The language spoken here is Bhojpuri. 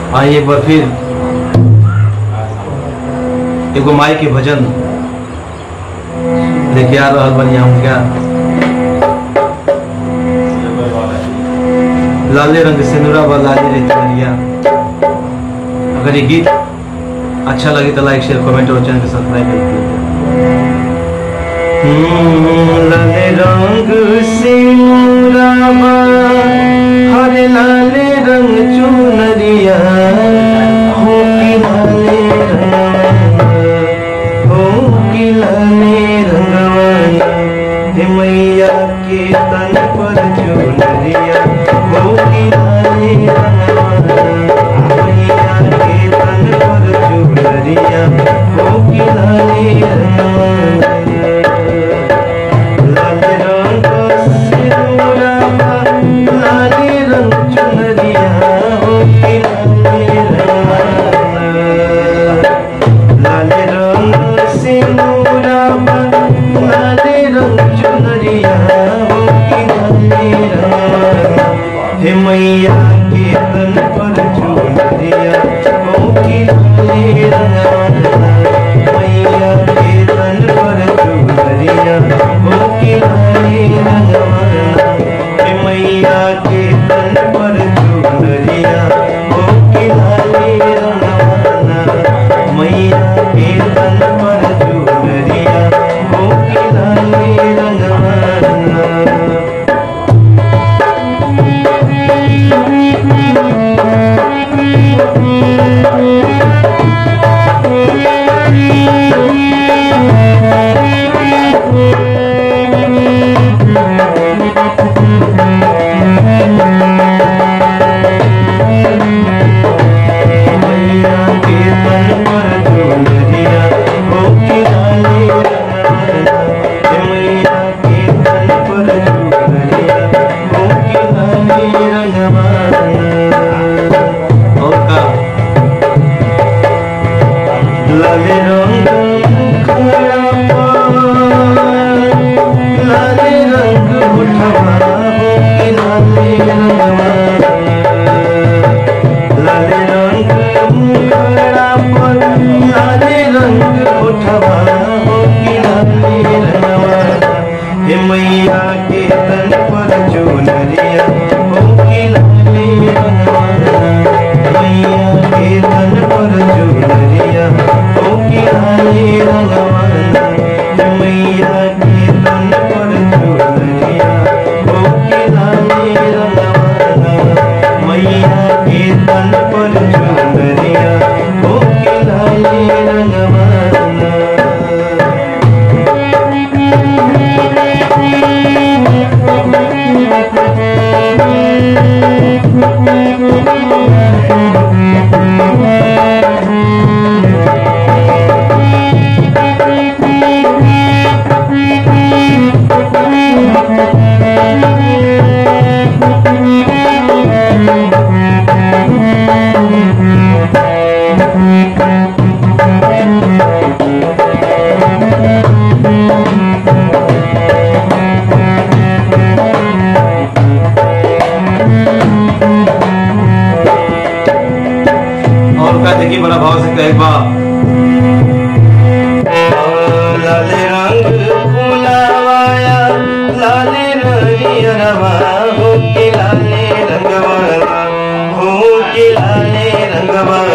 आई एक बार फिर एगो माई के भजन लेके आ रहल बनी हम क्या लाले रंग से नुरा बा लाली रे तिवरिया अगर ये गीत अच्छा लगे तो लाइक शेयर कमेंट और चैनल को सब्सक्राइब कर दीजिए लाले रंग से नुरा बा हरे लाले रंग चुनरिया हो की लाले रंग हो की लाले रंगवाना हे मैया के तन पर चुनरिया हो की लाले रंगवाना मैया के तन पर चुनरिया हो की लाले रंगवाना लाल रंग सिंदूरा लाल रंग चुनरिया हो की लाल रंगवाना लाल रंग सिंदूरा लाल रंग चुनरिया हो की लाल रंगवाना हे मैया के तन पर चुनरिया हो की लाल रंगवाना मैया के तन पर चुनरिया हो की लाल रंगवाना हे मैया के तन पर चुनरिया हो की लाल रंगवाना मैया के तन पर चुनरिया हो की लाल रंगवाना मैया के तन पर चुनरिया हो की लाली रंगवाना हे मैया के तन पर चुनरिया हो की लाली रंगवाना और का लाले रंग मुखड़ा पर लाले रंग उठवा हो की लाली रंगवाना लाले रंग मुखड़ा पर लाले रंग उठवा हो कि लाले रंगवाना हे मैया के तन पर चुनरिया हो कि लाले रंगवाना मैया के तन पर चुनरिया हो कि लाले रंगवाना हे मैया के तन पर चुनरिया हो कि लाले रंगवाना मैया के तन पर चुनरिया हो के लाले रंगवाना और का देखिए बड़ा भाव से कहे बा लाले रंग फुलावाया लाले रंगियरवा हो के लाले रंगवाना हो के लाले रंगवाना